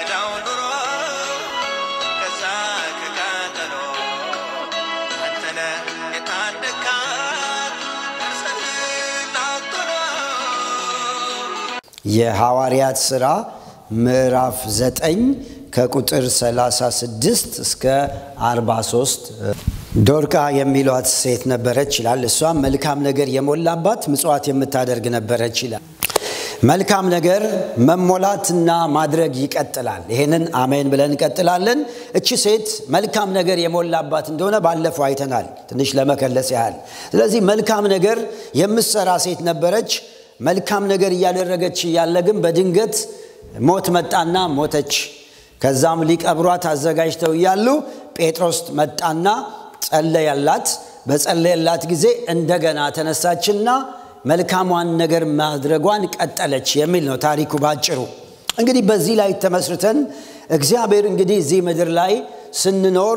ዳው ኑሮ ከዛ ከቃጠሎ አንተነ የታደካት ነፍስህን አጥሎ የሐዋርያት ሥራ ምዕራፍ 9 ከቁጥር 36 እስከ 43 ዶርቃ የሚሏት ሴት ነበረች ይላል። እሷም መልካም ነገር የሞላባት ምጽዋት የምታደርግ ነበረች ይላል። መልካም ነገር መሞላትና ማድረግ ይቀጥላል። ይሄንን አሜን ብለን እንቀጥላለን። እቺ ሴት መልካም ነገር የሞላባት እንደሆነ ባለፈው አይተናል፣ ትንሽ ለመከለስ ያህል። ስለዚህ መልካም ነገር የምትሰራ ሴት ነበረች። መልካም ነገር እያደረገች እያለ ግን በድንገት ሞት መጣና ሞተች። ከዛም ሊቀብሯት አዘጋጅተው እያሉ ጴጥሮስ መጣና ጸለየላት። በጸለየላት ጊዜ እንደገና ተነሳችና መልካሟን ነገር ማድረጓን ቀጠለች የሚል ነው ታሪኩ ባጭሩ። እንግዲህ በዚህ ላይ ተመስርተን እግዚአብሔር እንግዲህ እዚህ ምድር ላይ ስንኖር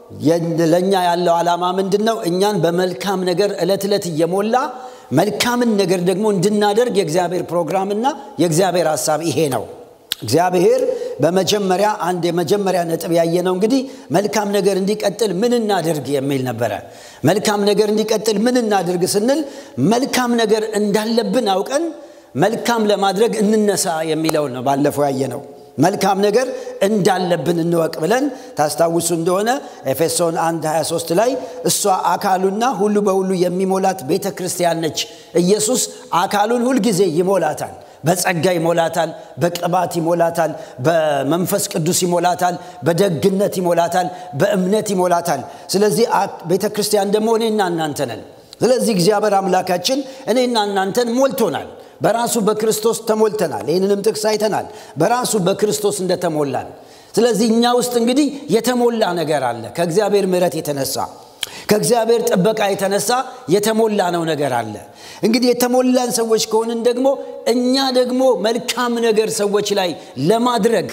ለእኛ ያለው ዓላማ ምንድን ነው? እኛን በመልካም ነገር ዕለት ዕለት እየሞላ መልካምን ነገር ደግሞ እንድናደርግ የእግዚአብሔር ፕሮግራምና የእግዚአብሔር ሀሳብ ይሄ ነው። እግዚአብሔር በመጀመሪያ አንድ የመጀመሪያ ነጥብ ያየነው እንግዲህ መልካም ነገር እንዲቀጥል ምን እናድርግ የሚል ነበረ። መልካም ነገር እንዲቀጥል ምን እናድርግ ስንል መልካም ነገር እንዳለብን አውቀን መልካም ለማድረግ እንነሳ የሚለውን ነው ባለፈው ያየነው። መልካም ነገር እንዳለብን እንወቅ ብለን ታስታውሱ እንደሆነ ኤፌሶን 1 23 ላይ እሷ አካሉና ሁሉ በሁሉ የሚሞላት ቤተ ክርስቲያን ነች። ኢየሱስ አካሉን ሁልጊዜ ይሞላታል። በጸጋ ይሞላታል፣ በቅባት ይሞላታል፣ በመንፈስ ቅዱስ ይሞላታል፣ በደግነት ይሞላታል፣ በእምነት ይሞላታል። ስለዚህ ቤተ ክርስቲያን ደግሞ እኔና እናንተ ነን። ስለዚህ እግዚአብሔር አምላካችን እኔና እናንተን ሞልቶናል። በራሱ በክርስቶስ ተሞልተናል። ይህንንም ጥቅስ አይተናል። በራሱ በክርስቶስ እንደተሞላን። ስለዚህ እኛ ውስጥ እንግዲህ የተሞላ ነገር አለ። ከእግዚአብሔር ምሕረት የተነሳ ከእግዚአብሔር ጥበቃ የተነሳ የተሞላ ነው ነገር አለ። እንግዲህ የተሞላን ሰዎች ከሆንን ደግሞ እኛ ደግሞ መልካም ነገር ሰዎች ላይ ለማድረግ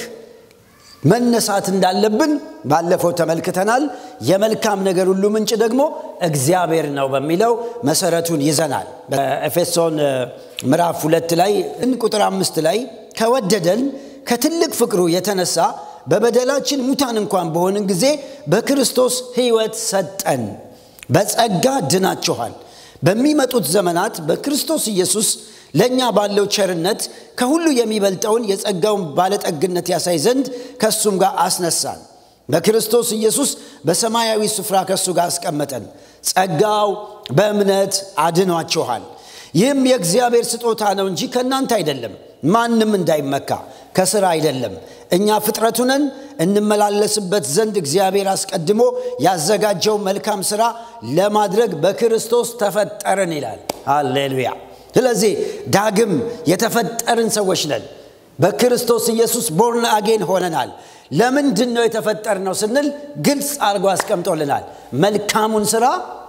መነሳት እንዳለብን ባለፈው ተመልክተናል። የመልካም ነገር ሁሉ ምንጭ ደግሞ እግዚአብሔር ነው በሚለው መሰረቱን ይዘናል። በኤፌሶን ምዕራፍ ሁለት ላይ ቁጥር አምስት ላይ ከወደደን ከትልቅ ፍቅሩ የተነሳ በበደላችን ሙታን እንኳን በሆንን ጊዜ በክርስቶስ ሕይወት ሰጠን። በጸጋ ድናችኋል። በሚመጡት ዘመናት በክርስቶስ ኢየሱስ ለእኛ ባለው ቸርነት ከሁሉ የሚበልጠውን የጸጋውን ባለጠግነት ያሳይ ዘንድ ከእሱም ጋር አስነሳን። በክርስቶስ ኢየሱስ በሰማያዊ ስፍራ ከእሱ ጋር አስቀመጠን። ጸጋው በእምነት አድኗችኋል። ይህም የእግዚአብሔር ስጦታ ነው እንጂ ከእናንተ አይደለም፣ ማንም እንዳይመካ ከስራ አይደለም። እኛ ፍጥረቱ ነን፣ እንመላለስበት ዘንድ እግዚአብሔር አስቀድሞ ያዘጋጀው መልካም ስራ ለማድረግ በክርስቶስ ተፈጠርን ይላል። ሃሌሉያ። ስለዚህ ዳግም የተፈጠርን ሰዎች ነን። በክርስቶስ ኢየሱስ ቦርን አጌን ሆነናል። ለምንድን ነው የተፈጠርነው ስንል ግልጽ አድርጎ አስቀምጦልናል። መልካሙን ስራ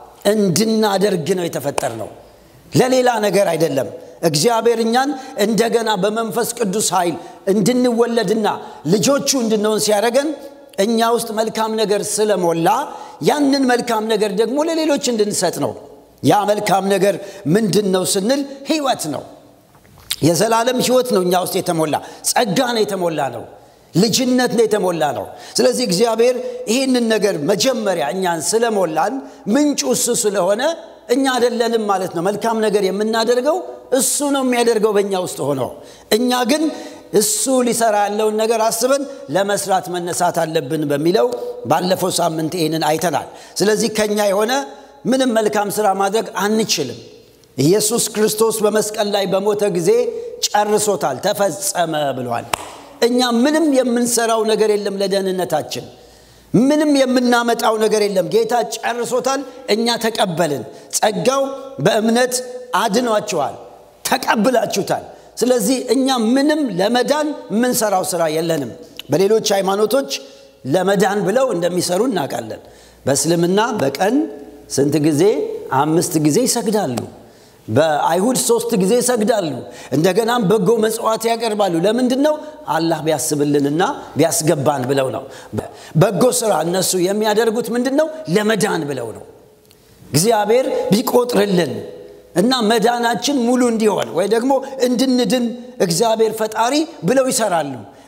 እንድናደርግ ነው የተፈጠርነው፣ ለሌላ ነገር አይደለም። እግዚአብሔር እኛን እንደገና በመንፈስ ቅዱስ ኃይል እንድንወለድና ልጆቹ እንድንሆን ሲያደረገን እኛ ውስጥ መልካም ነገር ስለሞላ ያንን መልካም ነገር ደግሞ ለሌሎች እንድንሰጥ ነው። ያ መልካም ነገር ምንድን ነው ስንል ህይወት ነው። የዘላለም ህይወት ነው እኛ ውስጥ የተሞላ ጸጋ ነው የተሞላ ነው። ልጅነት ነው የተሞላ ነው። ስለዚህ እግዚአብሔር ይህንን ነገር መጀመሪያ እኛን ስለሞላን ምንጩ እሱ ስለሆነ እኛ አይደለንም ማለት ነው። መልካም ነገር የምናደርገው እሱ ነው የሚያደርገው በእኛ ውስጥ ሆኖ፣ እኛ ግን እሱ ሊሰራ ያለውን ነገር አስበን ለመስራት መነሳት አለብን በሚለው ባለፈው ሳምንት ይህንን አይተናል። ስለዚህ ከኛ የሆነ ምንም መልካም ስራ ማድረግ አንችልም። ኢየሱስ ክርስቶስ በመስቀል ላይ በሞተ ጊዜ ጨርሶታል፣ ተፈጸመ ብሏል። እኛ ምንም የምንሰራው ነገር የለም ለደህንነታችን ምንም የምናመጣው ነገር የለም። ጌታ ጨርሶታል፣ እኛ ተቀበልን። ጸጋው በእምነት አድኗችኋል፣ ተቀብላችሁታል። ስለዚህ እኛ ምንም ለመዳን የምንሰራው ስራ የለንም። በሌሎች ሃይማኖቶች ለመዳን ብለው እንደሚሰሩ እናውቃለን። በእስልምና በቀን ስንት ጊዜ? አምስት ጊዜ ይሰግዳሉ። በአይሁድ ሶስት ጊዜ ይሰግዳሉ። እንደገናም በጎ መጽዋዕት ያቀርባሉ። ለምንድን ነው? አላህ ቢያስብልንና ቢያስገባን ብለው ነው። በጎ ስራ እነሱ የሚያደርጉት ምንድን ነው? ለመዳን ብለው ነው። እግዚአብሔር ቢቆጥርልን እና መዳናችን ሙሉ እንዲሆን ወይ ደግሞ እንድንድን እግዚአብሔር ፈጣሪ ብለው ይሰራሉ።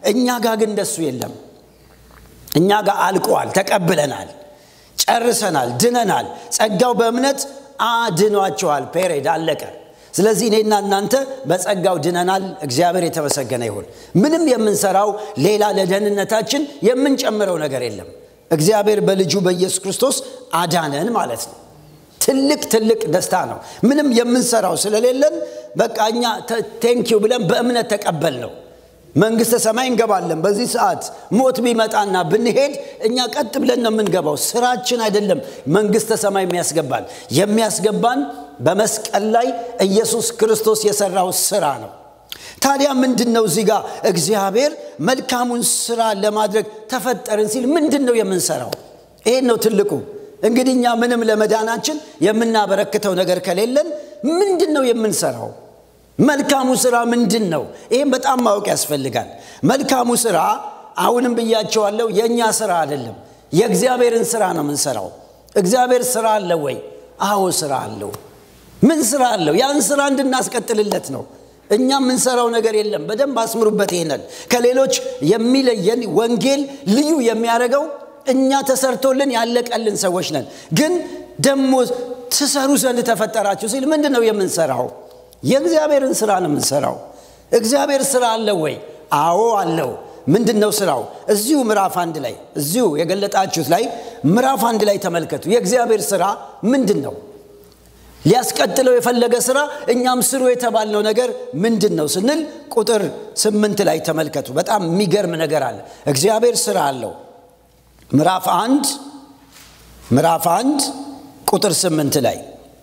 እኛ ጋር ግን እንደሱ የለም እኛ ጋር አልቋል ተቀብለናል ጨርሰናል ድነናል ጸጋው በእምነት አድኗቸዋል ፔሬድ አለቀ ስለዚህ እኔና እናንተ በጸጋው ድነናል እግዚአብሔር የተመሰገነ ይሁን ምንም የምንሰራው ሌላ ለደህንነታችን የምንጨምረው ነገር የለም እግዚአብሔር በልጁ በኢየሱስ ክርስቶስ አዳነን ማለት ነው ትልቅ ትልቅ ደስታ ነው ምንም የምንሰራው ስለሌለን በቃ እኛ ቴንኪው ብለን በእምነት ተቀበል ነው መንግስተ ሰማይ እንገባለን በዚህ ሰዓት ሞት ቢመጣና ብንሄድ እኛ ቀጥ ብለን ነው የምንገባው ስራችን አይደለም መንግስተ ሰማይ የሚያስገባን የሚያስገባን በመስቀል ላይ ኢየሱስ ክርስቶስ የሰራው ስራ ነው ታዲያ ምንድን ነው እዚህ ጋር እግዚአብሔር መልካሙን ስራ ለማድረግ ተፈጠርን ሲል ምንድን ነው የምንሰራው ይሄን ነው ትልቁ እንግዲህ እኛ ምንም ለመዳናችን የምናበረክተው ነገር ከሌለን ምንድን ነው የምንሰራው መልካሙ ስራ ምንድን ነው ይህም በጣም ማወቅ ያስፈልጋል መልካሙ ስራ አሁንም ብያቸዋለሁ የእኛ ስራ አይደለም የእግዚአብሔርን ስራ ነው የምንሰራው እግዚአብሔር ስራ አለ ወይ አዎ ስራ አለው ምን ስራ አለው ያን ስራ እንድናስቀጥልለት ነው እኛ የምንሰራው ነገር የለም በደንብ አስምሩበት ይሄንን ከሌሎች የሚለየን ወንጌል ልዩ የሚያደርገው እኛ ተሰርቶልን ያለቀልን ሰዎች ነን ግን ደግሞ ትሰሩ ዘንድ ተፈጠራችሁ ሲል ምንድን ነው የምንሰራው የእግዚአብሔርን ስራ ነው የምንሰራው እግዚአብሔር ስራ አለው ወይ አዎ አለው ምንድን ነው ስራው እዚሁ ምዕራፍ አንድ ላይ እዚሁ የገለጣችሁት ላይ ምዕራፍ አንድ ላይ ተመልከቱ የእግዚአብሔር ስራ ምንድን ነው ሊያስቀጥለው የፈለገ ስራ እኛም ስሩ የተባልነው ነገር ምንድን ነው ስንል ቁጥር ስምንት ላይ ተመልከቱ በጣም የሚገርም ነገር አለ እግዚአብሔር ስራ አለው ምዕራፍ አንድ ምዕራፍ አንድ ቁጥር ስምንት ላይ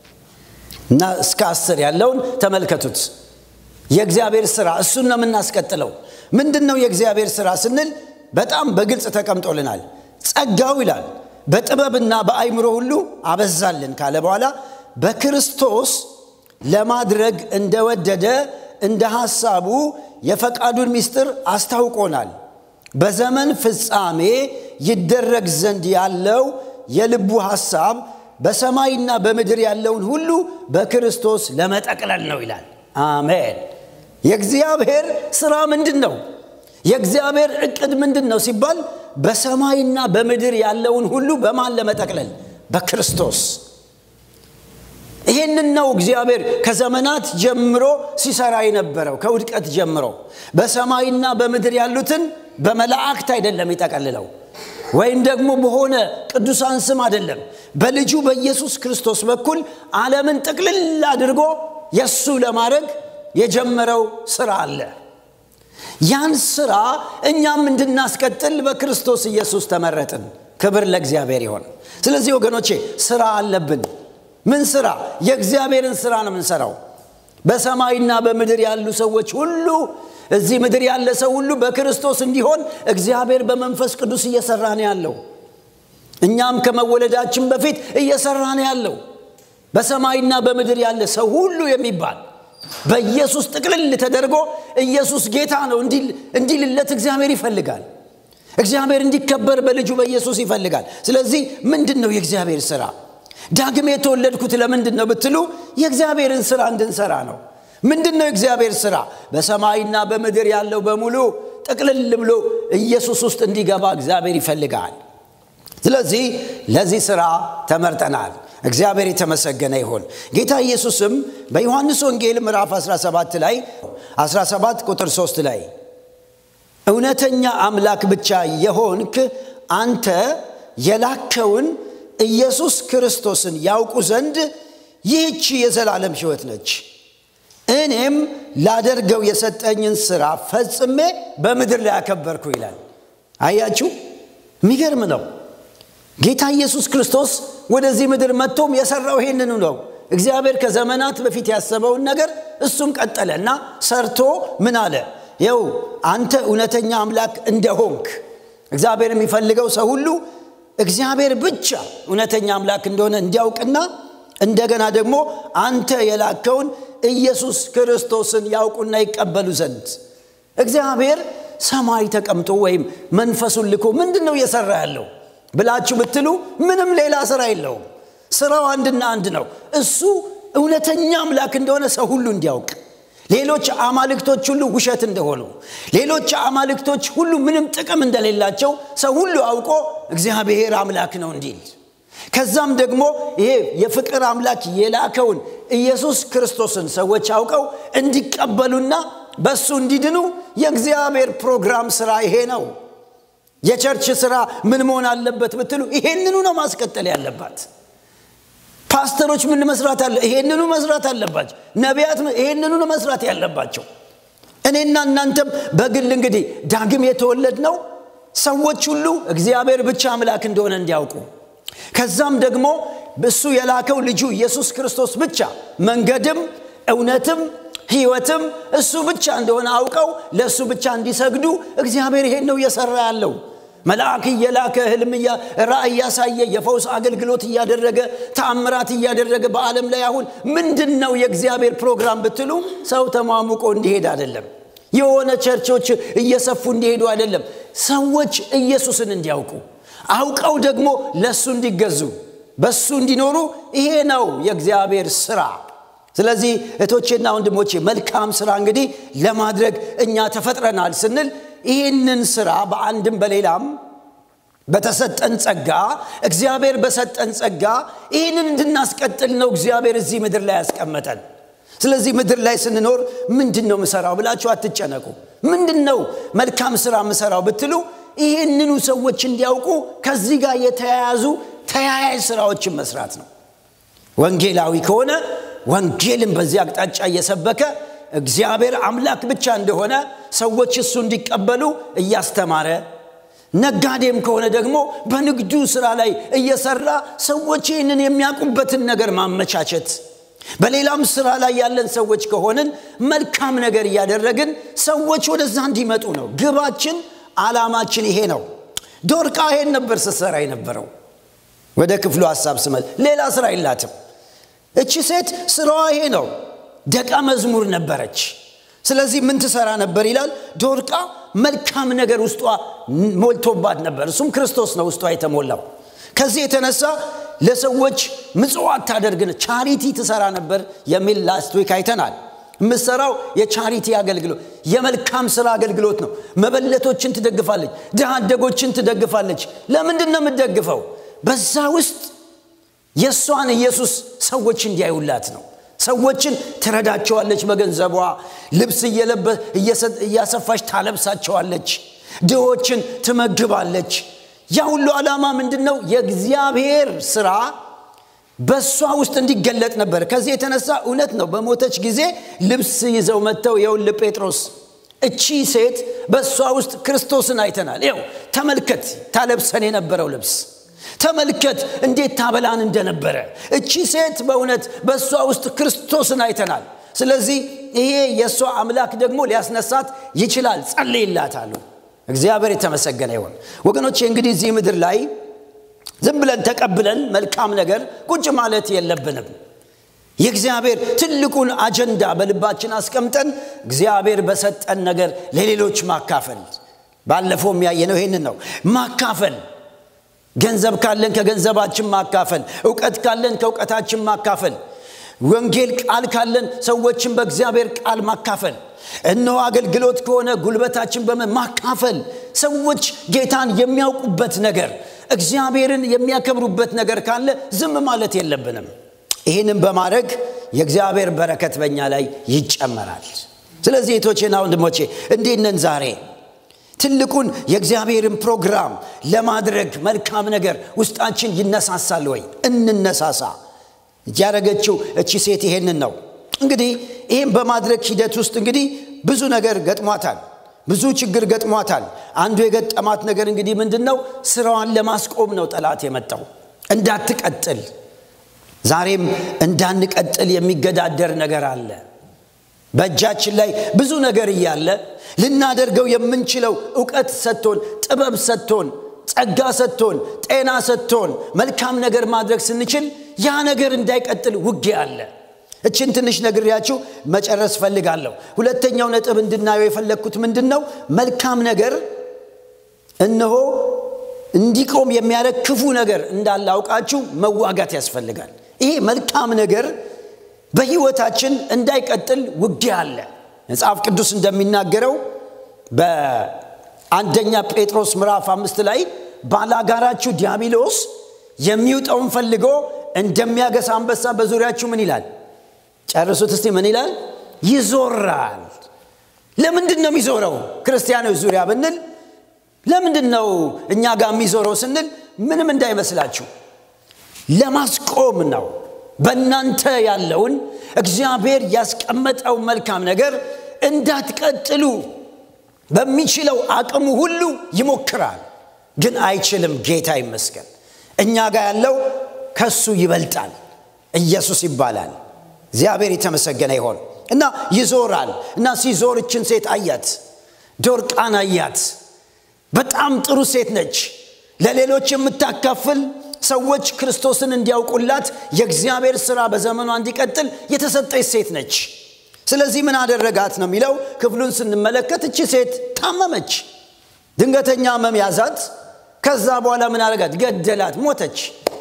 እና እስከ አስር ያለውን ተመልከቱት የእግዚአብሔር ስራ እሱን ነው የምናስቀጥለው ምንድን ነው የእግዚአብሔር ስራ ስንል በጣም በግልጽ ተቀምጦልናል ጸጋው ይላል በጥበብና በአይምሮ ሁሉ አበዛልን ካለ በኋላ በክርስቶስ ለማድረግ እንደወደደ እንደ ሐሳቡ የፈቃዱን ምስጢር አስታውቆናል በዘመን ፍጻሜ ይደረግ ዘንድ ያለው የልቡ ሐሳብ በሰማይና በምድር ያለውን ሁሉ በክርስቶስ ለመጠቅለል ነው ይላል አሜን የእግዚአብሔር ስራ ምንድን ነው የእግዚአብሔር እቅድ ምንድን ነው ሲባል በሰማይና በምድር ያለውን ሁሉ በማን ለመጠቅለል በክርስቶስ ይህንን ነው እግዚአብሔር ከዘመናት ጀምሮ ሲሰራ የነበረው ከውድቀት ጀምሮ በሰማይና በምድር ያሉትን በመላእክት አይደለም ይጠቀልለው ወይም ደግሞ በሆነ ቅዱሳን ስም አይደለም በልጁ በኢየሱስ ክርስቶስ በኩል ዓለምን ጥቅልል አድርጎ የእሱ ለማድረግ የጀመረው ስራ አለ ያን ስራ እኛም እንድናስቀጥል በክርስቶስ ኢየሱስ ተመረጥን ክብር ለእግዚአብሔር ይሆን ስለዚህ ወገኖቼ ስራ አለብን ምን ስራ የእግዚአብሔርን ስራ ነው የምንሰራው በሰማይና በምድር ያሉ ሰዎች ሁሉ እዚህ ምድር ያለ ሰው ሁሉ በክርስቶስ እንዲሆን እግዚአብሔር በመንፈስ ቅዱስ እየሰራ ነው ያለው እኛም ከመወለዳችን በፊት እየሰራ ነው ያለው በሰማይና በምድር ያለ ሰው ሁሉ የሚባል በኢየሱስ ጥቅልል ተደርጎ ኢየሱስ ጌታ ነው እንዲልለት እግዚአብሔር ይፈልጋል እግዚአብሔር እንዲከበር በልጁ በኢየሱስ ይፈልጋል ስለዚህ ምንድን ነው የእግዚአብሔር ስራ ዳግም የተወለድኩት ለምንድን ነው ብትሉ የእግዚአብሔርን ስራ እንድንሰራ ነው ምንድን ነው የእግዚአብሔር ስራ በሰማይና በምድር ያለው በሙሉ ጥቅልል ብሎ ኢየሱስ ውስጥ እንዲገባ እግዚአብሔር ይፈልጋል ስለዚህ ለዚህ ስራ ተመርጠናል እግዚአብሔር የተመሰገነ ይሁን ጌታ ኢየሱስም በዮሐንስ ወንጌል ምዕራፍ 17 ላይ 17 ቁጥር 3 ላይ እውነተኛ አምላክ ብቻ የሆንክ አንተ የላከውን ኢየሱስ ክርስቶስን ያውቁ ዘንድ ይህቺ የዘላለም ሕይወት ነች እኔም ላደርገው የሰጠኝን ስራ ፈጽሜ በምድር ላይ አከበርኩ ይላል አያችሁ የሚገርም ነው ጌታ ኢየሱስ ክርስቶስ ወደዚህ ምድር መጥቶም የሰራው ይሄንኑ ነው እግዚአብሔር ከዘመናት በፊት ያሰበውን ነገር እሱም ቀጠለ እና ሰርቶ ምን አለ ይው አንተ እውነተኛ አምላክ እንደሆንክ እግዚአብሔር የሚፈልገው ሰው ሁሉ እግዚአብሔር ብቻ እውነተኛ አምላክ እንደሆነ እንዲያውቅና እንደገና ደግሞ አንተ የላከውን ኢየሱስ ክርስቶስን ያውቁና ይቀበሉ ዘንድ እግዚአብሔር ሰማይ ተቀምጦ ወይም መንፈሱን ልኮ ምንድን ነው እየሰራ ያለው ብላችሁ ብትሉ ምንም ሌላ ስራ የለውም ስራው አንድና አንድ ነው እሱ እውነተኛ አምላክ እንደሆነ ሰው ሁሉ እንዲያውቅ ሌሎች አማልክቶች ሁሉ ውሸት እንደሆኑ ሌሎች አማልክቶች ሁሉ ምንም ጥቅም እንደሌላቸው ሰው ሁሉ አውቆ እግዚአብሔር አምላክ ነው እንዲል ከዛም ደግሞ ይሄ የፍቅር አምላክ የላከውን ኢየሱስ ክርስቶስን ሰዎች አውቀው እንዲቀበሉና በእሱ እንዲድኑ የእግዚአብሔር ፕሮግራም ስራ ይሄ ነው የቸርች ስራ ምን መሆን አለበት ብትሉ ይሄንኑ ነው ማስቀጠል ያለባት ፓስተሮች ምን መስራት አለ ይሄንኑ መስራት አለባቸው ነቢያት ይሄንኑ ነው መስራት ያለባቸው እኔና እናንተም በግል እንግዲህ ዳግም የተወለድ ነው ሰዎች ሁሉ እግዚአብሔር ብቻ አምላክ እንደሆነ እንዲያውቁ ከዛም ደግሞ እሱ የላከው ልጁ ኢየሱስ ክርስቶስ ብቻ መንገድም እውነትም ህይወትም እሱ ብቻ እንደሆነ አውቀው ለእሱ ብቻ እንዲሰግዱ እግዚአብሔር ይሄን ነው እየሰራ ያለው መልአክ እየላከ ህልም ራእይ እያሳየ የፈውስ አገልግሎት እያደረገ ተአምራት እያደረገ በዓለም ላይ አሁን ምንድን ነው የእግዚአብሔር ፕሮግራም ብትሉ ሰው ተሟሙቆ እንዲሄድ አይደለም የሆነ ቸርቾች እየሰፉ እንዲሄዱ አይደለም ሰዎች ኢየሱስን እንዲያውቁ አውቀው ደግሞ ለእሱ እንዲገዙ በሱ እንዲኖሩ ይሄ ነው የእግዚአብሔር ስራ ስለዚህ እቶቼና ወንድሞቼ መልካም ስራ እንግዲህ ለማድረግ እኛ ተፈጥረናል ስንል ይህንን ስራ በአንድም በሌላም በተሰጠን ጸጋ እግዚአብሔር በሰጠን ጸጋ ይህንን እንድናስቀጥል ነው እግዚአብሔር እዚህ ምድር ላይ ያስቀመጠን ስለዚህ ምድር ላይ ስንኖር ምንድን ነው ምሰራው ብላችሁ አትጨነቁ ምንድን ነው መልካም ስራ ምሰራው ብትሉ ይህንኑ ሰዎች እንዲያውቁ ከዚህ ጋር የተያያዙ ተያያዥ ስራዎችን መስራት ነው ወንጌላዊ ከሆነ ወንጌልን በዚህ አቅጣጫ እየሰበከ እግዚአብሔር አምላክ ብቻ እንደሆነ ሰዎች እሱ እንዲቀበሉ እያስተማረ ነጋዴም ከሆነ ደግሞ በንግዱ ስራ ላይ እየሰራ ሰዎች ይህንን የሚያውቁበትን ነገር ማመቻቸት በሌላም ስራ ላይ ያለን ሰዎች ከሆንን መልካም ነገር እያደረግን ሰዎች ወደዛ እንዲመጡ ነው ግባችን አላማችን ይሄ ነው ዶርቃ ይሄን ነበር ስትሰራ የነበረው ወደ ክፍሉ ሀሳብ ስመል ሌላ ስራ የላትም እቺ ሴት ስራዋ ይሄ ነው ደቀ መዝሙር ነበረች ስለዚህ ምን ትሰራ ነበር ይላል ዶርቃ መልካም ነገር ውስጧ ሞልቶባት ነበር እሱም ክርስቶስ ነው ውስጧ የተሞላው ከዚህ የተነሳ ለሰዎች ምጽዋት ታደርግን ቻሪቲ ትሰራ ነበር የሚል ላስት ዊክ አይተናል የምሰራው የቻሪቲ አገልግሎት የመልካም ስራ አገልግሎት ነው መበለቶችን ትደግፋለች ድሃ አደጎችን ትደግፋለች ለምንድን ነው የምትደግፈው በዛ ውስጥ የእሷን ኢየሱስ ሰዎች እንዲያዩላት ነው ሰዎችን ትረዳቸዋለች በገንዘቧ ልብስ እያሰፋች ታለብሳቸዋለች ድሆችን ትመግባለች ያ ሁሉ ዓላማ ምንድን ነው የእግዚአብሔር ስራ በእሷ ውስጥ እንዲገለጥ ነበር ከዚህ የተነሳ እውነት ነው በሞተች ጊዜ ልብስ ይዘው መጥተው የውል ጴጥሮስ እቺ ሴት በእሷ ውስጥ ክርስቶስን አይተናል ይው ተመልከት ታለብሰን የነበረው ልብስ ተመልከት እንዴት ታበላን እንደነበረ እቺ ሴት በእውነት በእሷ ውስጥ ክርስቶስን አይተናል ስለዚህ ይሄ የእሷ አምላክ ደግሞ ሊያስነሳት ይችላል ጸልይላታሉ እግዚአብሔር የተመሰገነ ይሆን ወገኖቼ እንግዲህ እዚህ ምድር ላይ ዝም ብለን ተቀብለን መልካም ነገር ቁጭ ማለት የለብንም የእግዚአብሔር ትልቁን አጀንዳ በልባችን አስቀምጠን እግዚአብሔር በሰጠን ነገር ለሌሎች ማካፈል ባለፈው የሚያየነው ይህንን ነው ማካፈል ገንዘብ ካለን ከገንዘባችን ማካፈል እውቀት ካለን ከእውቀታችን ማካፈል ወንጌል ቃል ካለን ሰዎችን በእግዚአብሔር ቃል ማካፈል እነሆ አገልግሎት ከሆነ ጉልበታችን በመ ማካፈል ሰዎች ጌታን የሚያውቁበት ነገር እግዚአብሔርን የሚያከብሩበት ነገር ካለ ዝም ማለት የለብንም ይህንም በማድረግ የእግዚአብሔር በረከት በእኛ ላይ ይጨመራል ስለዚህ ቶቼና ወንድሞቼ እንዴነን ዛሬ ትልቁን የእግዚአብሔርን ፕሮግራም ለማድረግ መልካም ነገር ውስጣችን ይነሳሳል ወይ እንነሳሳ ያደረገችው እቺ ሴት ይሄንን ነው እንግዲህ ይህም በማድረግ ሂደት ውስጥ እንግዲህ ብዙ ነገር ገጥሟታል ብዙ ችግር ገጥሟታል አንዱ የገጠማት ነገር እንግዲህ ምንድን ነው ስራዋን ለማስቆም ነው ጠላት የመጣው እንዳትቀጥል ዛሬም እንዳንቀጥል የሚገዳደር ነገር አለ በእጃችን ላይ ብዙ ነገር እያለ ልናደርገው የምንችለው እውቀት ሰጥቶን ጥበብ ሰጥቶን ጸጋ ሰጥቶን ጤና ሰጥቶን መልካም ነገር ማድረግ ስንችል ያ ነገር እንዳይቀጥል ውጊያ አለ እችን ትንሽ ነግሬያችሁ መጨረስ ፈልጋለሁ ሁለተኛው ነጥብ እንድናየው የፈለግኩት ምንድን ነው መልካም ነገር እነሆ እንዲቆም የሚያደርግ ክፉ ነገር እንዳለ አውቃችሁ መዋጋት ያስፈልጋል ይሄ መልካም ነገር በህይወታችን እንዳይቀጥል ውጊያ አለ መጽሐፍ ቅዱስ እንደሚናገረው በአንደኛ ጴጥሮስ ምዕራፍ አምስት ላይ ባላጋራችሁ ዲያብሎስ የሚውጠውን ፈልጎ እንደሚያገሳ አንበሳ በዙሪያችሁ ምን ይላል ጨርሱት እስቲ ምን ይላል ይዞራል ለምንድን ነው የሚዞረው ክርስቲያኖች ዙሪያ ብንል ለምንድን ነው እኛ ጋር የሚዞረው ስንል ምንም እንዳይመስላችሁ ለማስቆም ነው በእናንተ ያለውን እግዚአብሔር ያስቀመጠው መልካም ነገር እንዳትቀጥሉ በሚችለው አቅሙ ሁሉ ይሞክራል ግን አይችልም ጌታ ይመስገን እኛ ጋር ያለው ከሱ ይበልጣል ኢየሱስ ይባላል እግዚአብሔር የተመሰገነ ይሆን እና ይዞራል እና ሲዞር እችን ሴት አያት ዶርቃን አያት በጣም ጥሩ ሴት ነች ለሌሎች የምታካፍል ሰዎች ክርስቶስን እንዲያውቁላት የእግዚአብሔር ስራ በዘመኗ እንዲቀጥል የተሰጠች ሴት ነች ስለዚህ ምን አደረጋት ነው የሚለው ክፍሉን ስንመለከት እቺ ሴት ታመመች ድንገተኛ ህመም ያዛት ከዛ በኋላ ምን አደረጋት ገደላት ሞተች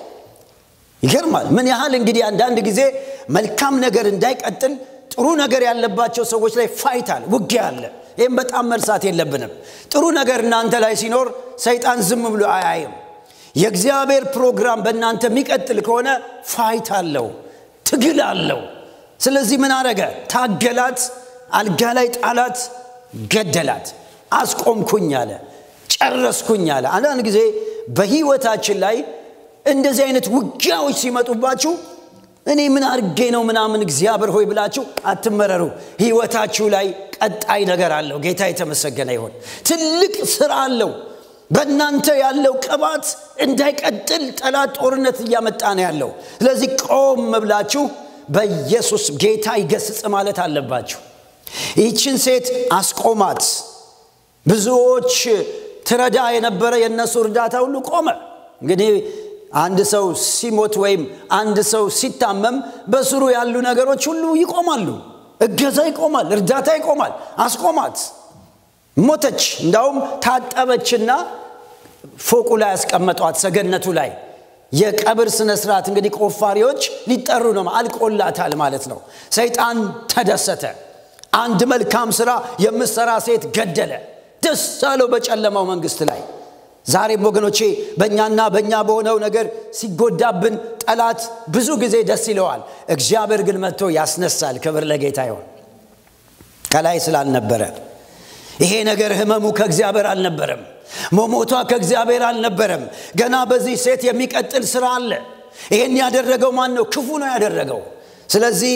ይገርማል ምን ያህል እንግዲህ አንዳንድ ጊዜ መልካም ነገር እንዳይቀጥል ጥሩ ነገር ያለባቸው ሰዎች ላይ ፋይታል ውጊያ አለ ይህም በጣም መርሳት የለብንም ጥሩ ነገር እናንተ ላይ ሲኖር ሰይጣን ዝም ብሎ አያይም የእግዚአብሔር ፕሮግራም በእናንተ የሚቀጥል ከሆነ ፋይት አለው ትግል አለው ስለዚህ ምን አረገ ታገላት አልጋ ላይ ጣላት ገደላት አስቆምኩኝ አለ ጨረስኩኝ አለ አንዳንድ ጊዜ በህይወታችን ላይ እንደዚህ አይነት ውጊያዎች ሲመጡባችሁ እኔ ምን አድርጌ ነው ምናምን እግዚአብሔር ሆይ ብላችሁ አትመረሩ ህይወታችሁ ላይ ቀጣይ ነገር አለው ጌታ የተመሰገነ ይሆን ትልቅ ስራ አለው በእናንተ ያለው ቅባት እንዳይቀጥል ጠላት ጦርነት እያመጣ ነው ያለው ስለዚህ ቆም ብላችሁ በኢየሱስ ጌታ ይገስጽ ማለት አለባችሁ ይህችን ሴት አስቆማት ብዙዎች ትረዳ የነበረ የእነሱ እርዳታ ሁሉ ቆመ እንግዲህ አንድ ሰው ሲሞት ወይም አንድ ሰው ሲታመም በስሩ ያሉ ነገሮች ሁሉ ይቆማሉ እገዛ ይቆማል እርዳታ ይቆማል አስቆማት ሞተች እንዳውም ታጠበችና ፎቁ ላይ ያስቀመጧት ሰገነቱ ላይ የቀብር ስነ ስርዓት እንግዲህ ቆፋሪዎች ሊጠሩ ነው አልቆላታል ማለት ነው ሰይጣን ተደሰተ አንድ መልካም ስራ የምሰራ ሴት ገደለ ደስ አለው በጨለማው መንግስት ላይ ዛሬም ወገኖቼ በእኛና በእኛ በሆነው ነገር ሲጎዳብን ጠላት ብዙ ጊዜ ደስ ይለዋል እግዚአብሔር ግን መጥቶ ያስነሳል ክብር ለጌታ ይሆን ከላይ ስላልነበረ ይሄ ነገር ህመሙ ከእግዚአብሔር አልነበረም መሞቷ ከእግዚአብሔር አልነበረም ገና በዚህ ሴት የሚቀጥል ስራ አለ ይሄን ያደረገው ማን ነው ክፉ ነው ያደረገው ስለዚህ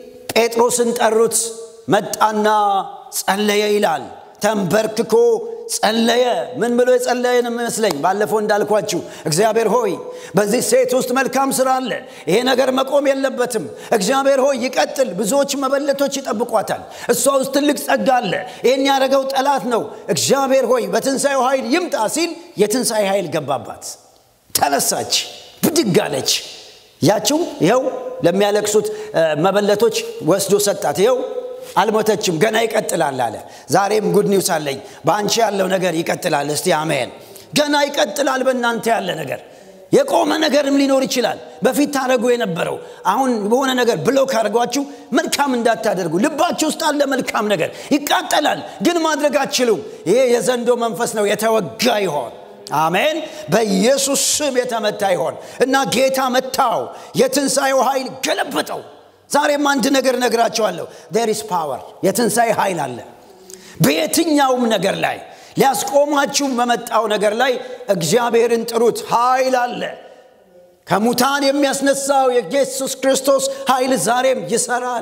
ጴጥሮስን ጠሩት መጣና ጸለየ ይላል ተንበርክኮ ጸለየ ምን ብሎ የጸለየን የሚመስለኝ ባለፈው እንዳልኳችሁ እግዚአብሔር ሆይ በዚህ ሴት ውስጥ መልካም ስራ አለ ይሄ ነገር መቆም የለበትም እግዚአብሔር ሆይ ይቀጥል ብዙዎች መበለቶች ይጠብቋታል እሷ ውስጥ ትልቅ ጸጋ አለ ይህን ያደረገው ጠላት ነው እግዚአብሔር ሆይ በትንሣኤው ኃይል ይምጣ ሲል የትንሣኤ ኃይል ገባባት ተነሳች ብድግ አለች ያችው ይኸው ለሚያለቅሱት መበለቶች ወስዶ ሰጣት ይኸው አልሞተችም ገና ይቀጥላል አለ ዛሬም ጉድ ኒውስ አለኝ በአንቺ ያለው ነገር ይቀጥላል እስቲ አሜን ገና ይቀጥላል በእናንተ ያለ ነገር የቆመ ነገርም ሊኖር ይችላል በፊት ታደረጉ የነበረው አሁን በሆነ ነገር ብሎክ አድርጓችሁ መልካም እንዳታደርጉ ልባችሁ ውስጥ አለ መልካም ነገር ይቃጠላል ግን ማድረግ አትችሉም ይሄ የዘንዶ መንፈስ ነው የተወጋ ይሆን አሜን በኢየሱስ ስም የተመታ ይሆን እና ጌታ መታው የትንሣኤው ኃይል ገለበጠው ዛሬም አንድ ነገር ነግራቸዋለሁ ዴር ኢስ ፓወር የትንሣኤ ኃይል አለ በየትኛውም ነገር ላይ ሊያስቆማችሁ በመጣው ነገር ላይ እግዚአብሔርን ጥሩት ኃይል አለ ከሙታን የሚያስነሳው የኢየሱስ ክርስቶስ ኃይል ዛሬም ይሰራል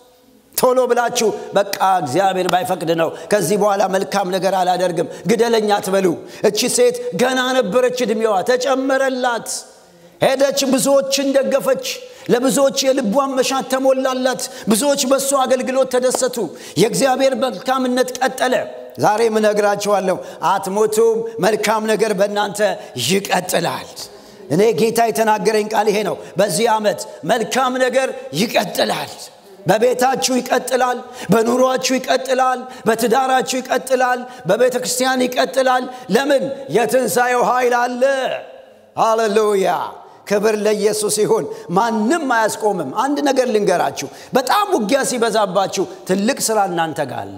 ቶሎ ብላችሁ በቃ እግዚአብሔር ባይፈቅድ ነው ከዚህ በኋላ መልካም ነገር አላደርግም ግደለኛ ትበሉ እቺ ሴት ገና ነበረች እድሜዋ ተጨመረላት ሄደች ብዙዎችን ደገፈች ለብዙዎች የልቧን መሻት ተሞላላት ብዙዎች በእሱ አገልግሎት ተደሰቱ የእግዚአብሔር መልካምነት ቀጠለ ዛሬ ምነግራችኋለሁ አትሞቱም መልካም ነገር በእናንተ ይቀጥላል እኔ ጌታ የተናገረኝ ቃል ይሄ ነው በዚህ ዓመት መልካም ነገር ይቀጥላል በቤታችሁ ይቀጥላል በኑሯችሁ ይቀጥላል በትዳራችሁ ይቀጥላል በቤተ ክርስቲያን ይቀጥላል ለምን የትንሣኤው ኃይል አለ ሃሌሉያ ክብር ለኢየሱስ ይሁን። ማንም አያስቆምም። አንድ ነገር ልንገራችሁ፣ በጣም ውጊያ ሲበዛባችሁ ትልቅ ስራ እናንተ ጋር አለ።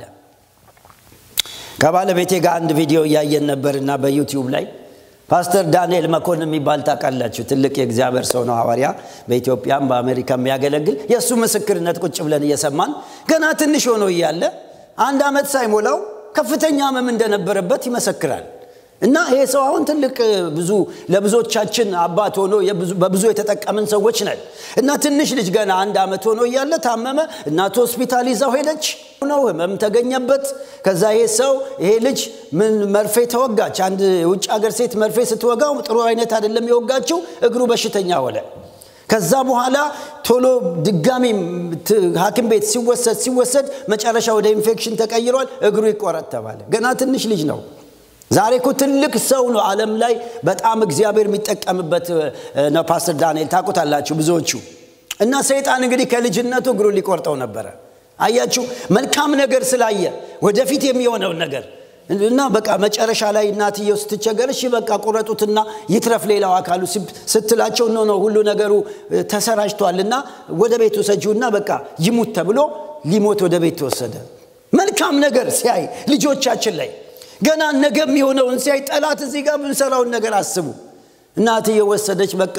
ከባለቤቴ ጋር አንድ ቪዲዮ እያየን ነበርና በዩቲዩብ ላይ ፓስተር ዳንኤል መኮንን የሚባል ታውቃላችሁ። ትልቅ የእግዚአብሔር ሰው ነው፣ ሐዋርያ በኢትዮጵያም በአሜሪካ የሚያገለግል የእሱ ምስክርነት ቁጭ ብለን እየሰማን ገና ትንሽ ሆኖ እያለ አንድ ዓመት ሳይሞላው ከፍተኛ ህመም እንደነበረበት ይመሰክራል። እና ይሄ ሰው አሁን ትልቅ ብዙ ለብዙዎቻችን አባት ሆኖ በብዙ የተጠቀምን ሰዎች ነን። እና ትንሽ ልጅ ገና አንድ ዓመት ሆኖ እያለ ታመመ። እናቱ ሆስፒታል ይዛው ሄደች ነው ህመም ተገኘበት። ከዛ ይሄ ሰው ይሄ ልጅ ምን መርፌ ተወጋች። አንድ የውጭ ሀገር ሴት መርፌ ስትወጋው ጥሩ አይነት አይደለም የወጋችው፣ እግሩ በሽተኛ ሆነ። ከዛ በኋላ ቶሎ ድጋሚ ሐኪም ቤት ሲወሰድ ሲወሰድ መጨረሻ ወደ ኢንፌክሽን ተቀይሯል። እግሩ ይቆረጥ ተባለ። ገና ትንሽ ልጅ ነው። ዛሬ እኮ ትልቅ ሰው ነው። ዓለም ላይ በጣም እግዚአብሔር የሚጠቀምበት ነው። ፓስተር ዳንኤል ታውቁታላችሁ ብዙዎቹ። እና ሰይጣን እንግዲህ ከልጅነቱ እግሩ ሊቆርጠው ነበረ። አያችሁ፣ መልካም ነገር ስላየ ወደፊት የሚሆነውን ነገር እና በቃ መጨረሻ ላይ እናትየው ስትቸገር እሺ በቃ ቁረጡትና ይትረፍ ሌላው አካሉ ስትላቸው ኖ ነው ሁሉ ነገሩ ተሰራጭቷልና ወደ ቤት ውሰጂውና በቃ ይሙት ተብሎ ሊሞት ወደ ቤት ተወሰደ። መልካም ነገር ሲያይ ልጆቻችን ላይ ገና ነገ የሚሆነውን ሲያይ ጠላት እዚህ ጋር የምንሰራውን ነገር አስቡ። እናትየው ወሰደች። በቃ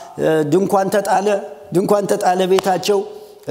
ድንኳን ተጣለ፣ ድንኳን ተጣለ ቤታቸው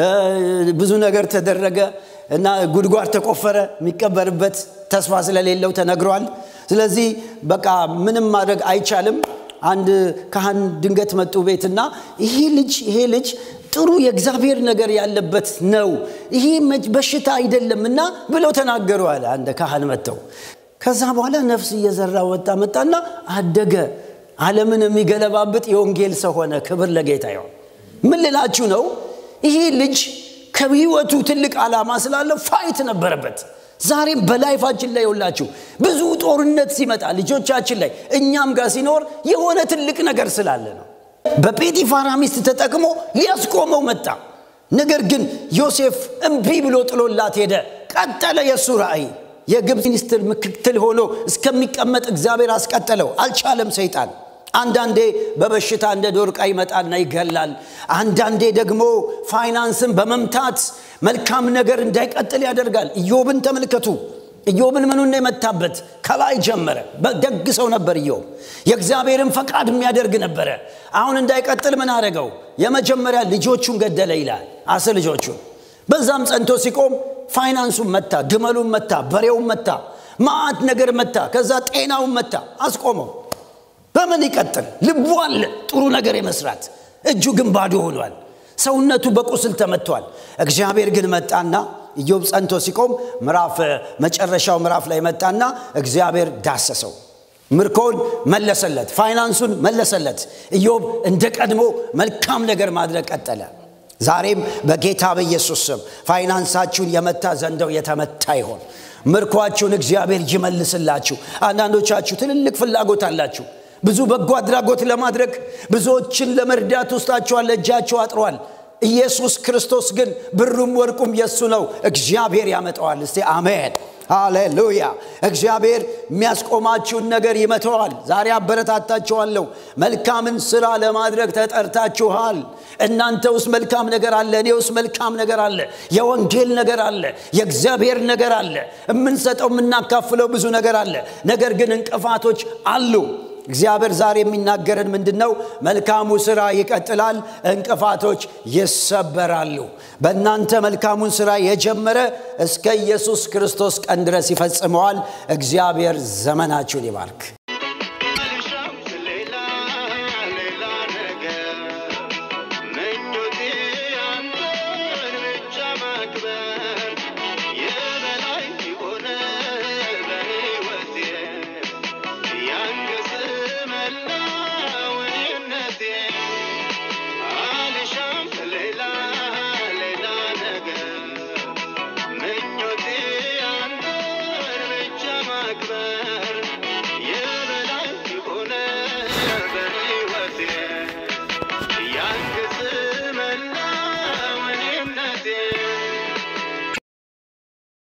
ብዙ ነገር ተደረገ እና ጉድጓድ ተቆፈረ። የሚቀበርበት ተስፋ ስለሌለው ተነግሯል። ስለዚህ በቃ ምንም ማድረግ አይቻልም። አንድ ካህን ድንገት መጡ ቤትና ይሄ ልጅ ይሄ ልጅ ጥሩ የእግዚአብሔር ነገር ያለበት ነው፣ ይሄ በሽታ አይደለም እና ብለው ተናገሩ አለ አንድ ካህን መጥተው። ከዛ በኋላ ነፍስ እየዘራ ወጣ መጣና አደገ። ዓለምን የሚገለባብጥ የወንጌል ሰው ሆነ። ክብር ለጌታ ይሁን። ምን ልላችሁ ነው? ይሄ ልጅ ከህይወቱ ትልቅ ዓላማ ስላለው ፋይት ነበረበት። ዛሬም በላይፋችን ላይ የውላችሁ ብዙ ጦርነት ሲመጣ ልጆቻችን ላይ እኛም ጋር ሲኖር የሆነ ትልቅ ነገር ስላለ ነው። በጴጢፋራ ሚስት ተጠቅሞ ሊያስቆመው መጣ። ነገር ግን ዮሴፍ እምቢ ብሎ ጥሎላት ሄደ። ቀጠለ የእሱ ራእይ። የግብፅ ሚኒስትር ምክትል ሆኖ እስከሚቀመጥ እግዚአብሔር አስቀጠለው። አልቻለም ሰይጣን። አንዳንዴ በበሽታ እንደ ዶርቃ ይመጣና ይገላል። አንዳንዴ ደግሞ ፋይናንስን በመምታት መልካም ነገር እንዳይቀጥል ያደርጋል። ኢዮብን ተመልከቱ። ኢዮብን ምኑን የመታበት ከላይ ጀመረ። ደግ ሰው ነበር ኢዮብ። የእግዚአብሔርን ፈቃድ የሚያደርግ ነበረ። አሁን እንዳይቀጥል ምን አደረገው? የመጀመሪያ ልጆቹን ገደለ ይላል። አስር ልጆቹን። በዛም ጸንቶ ሲቆም ፋይናንሱን መታ፣ ግመሉን መታ፣ በሬውን መታ፣ ማአት ነገር መታ። ከዛ ጤናውን መታ፣ አስቆመው። በምን ይቀጥል? ልቡ አለ ጥሩ ነገር የመስራት እጁ ግን ባዶ ሆኗል። ሰውነቱ በቁስል ተመቷል። እግዚአብሔር ግን መጣና ኢዮብ ጸንቶ ሲቆም ምዕራፍ መጨረሻው ምዕራፍ ላይ መጣና እግዚአብሔር ዳሰሰው። ምርኮውን መለሰለት፣ ፋይናንሱን መለሰለት። ኢዮብ እንደ ቀድሞ መልካም ነገር ማድረግ ቀጠለ። ዛሬም በጌታ በኢየሱስ ስም ፋይናንሳችሁን የመታ ዘንደው የተመታ ይሆን። ምርኳችሁን እግዚአብሔር ይመልስላችሁ። አንዳንዶቻችሁ ትልልቅ ፍላጎት አላችሁ። ብዙ በጎ አድራጎት ለማድረግ ብዙዎችን ለመርዳት ውስጣችኋል፣ እጃችሁ አጥሯል። ኢየሱስ ክርስቶስ ግን ብሩም ወርቁም የእሱ ነው። እግዚአብሔር ያመጣዋል። እስቲ አሜን ሃሌሉያ። እግዚአብሔር የሚያስቆማችሁን ነገር ይመተዋል። ዛሬ አበረታታችኋለሁ። መልካምን ስራ ለማድረግ ተጠርታችኋል። እናንተ ውስጥ መልካም ነገር አለ፣ እኔ ውስጥ መልካም ነገር አለ፣ የወንጌል ነገር አለ፣ የእግዚአብሔር ነገር አለ። የምንሰጠው የምናካፍለው ብዙ ነገር አለ። ነገር ግን እንቅፋቶች አሉ። እግዚአብሔር ዛሬ የሚናገረን ምንድን ነው? መልካሙ ስራ ይቀጥላል፣ እንቅፋቶች ይሰበራሉ። በእናንተ መልካሙን ስራ የጀመረ እስከ ኢየሱስ ክርስቶስ ቀን ድረስ ይፈጽመዋል። እግዚአብሔር ዘመናችሁን ይባርክ።